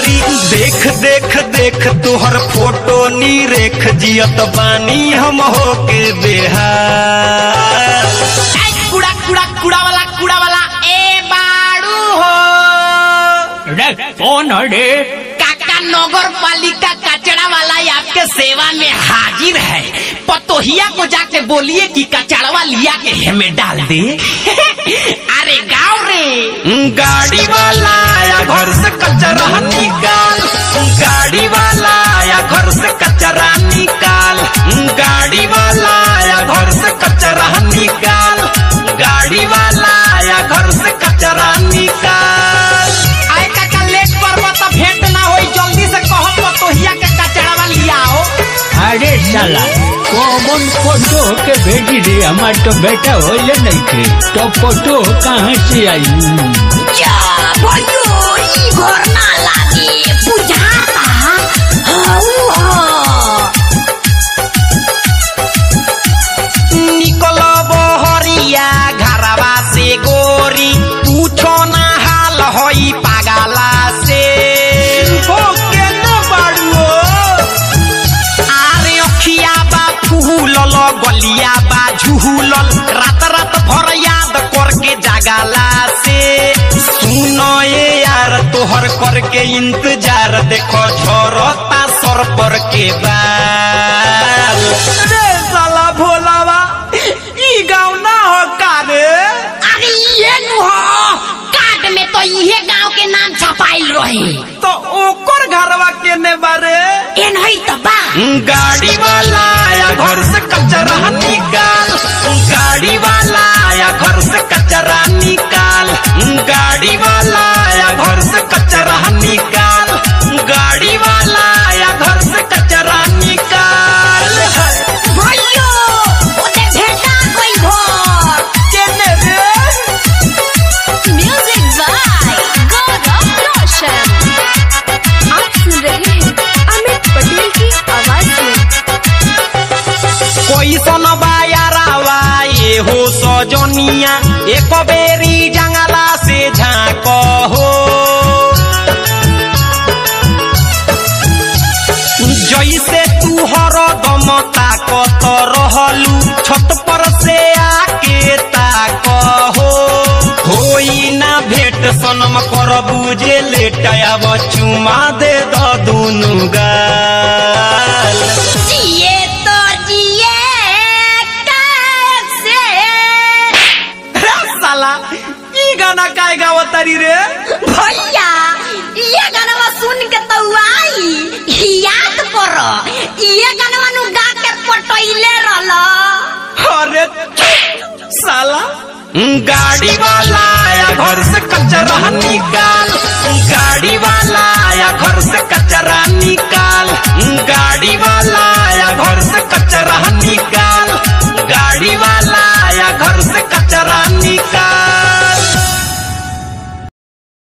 गोरी देख देख देख तुहर फोटो नी रेख जियत बानी हम होके बेहाल ऐ कूड़ा कूड़ा कूड़ा वाला कूड़ा वाला ए बाड़ू हो रे कौन है रे काका नगर पालिका कचरा वाला आपके सेवा में हाजिर है पतोहिया को जाके बोलिए कि कचड़वा लिया के हमें डाल दे अरे गाँव रे गाड़ी वाला आया घर से कचरा निकाल गाड़ी वाला आया घर से कचरा निकाल गाड़ी वाला आया घर से कचरा निकाल गाड़ी वाला आया घर से कचरा निकाल आए काका लेट पर तो भेंट ना होई जल्दी से कहो पतोहिया के कचड़वा लियाओ अरे साला कौन फोटो के भेजी रे हमार तो बेटा होले नहीं थे तो फोटो कहाँ से आई जा भयो ई घर ना लागे बुझाता हाउ हा निकल बहरिया घरवा से गोरी पूछो ना हाल होई पागला से हो के न बाड़ुओ आरे अखिया बा फूलल गलिया बा झूलल रात रात भर याद करके जागला से सुनो ये यार तोहर करके इंतजार देखो झरता सर पर के बाल रे साला भोलावा ई गाँव ना हो का रे अरे ये नु हो कार्ड में तो इहे गांव के नाम छपाइल रहे तो ओकर घरवा केने बारे ए नहीं तो बा गाड़ी वाला आया घर से कचरा निकाल गाड़ी वाला आया घर से कचरा निकाल गाड़ी वाला आया घर से कचरा निकाल गाड़ी वाला आया घर से कचरा निकाल भयो ओते भेटा कोई घर केने रे म्यूजिक बाय गौरव रोशन आप सुन रहे हैं अमित पटेल की आवाज में कोई सन बायारावा ये हो सजनिया एक बेरी जंगला से झाँक हो जैसे तू हर दम ताकत रहलू छत पर से आके ताक हो होई ना भेट सनम कर बुझे लेट आब चुमा दे द दुनु गाल जिए तो जिए कैसे साला ई गाना काय गावतारी रे भैया ये गाना सुन के तो आई याद करो ये गाना नु गा के पटैले रहल अरे साला गाड़ी वाला आया घर से कचरा निकाल गाड़ी वाला आया घर से कचरा निकाल गाड़ी वाला आया घर से कचरा निकाल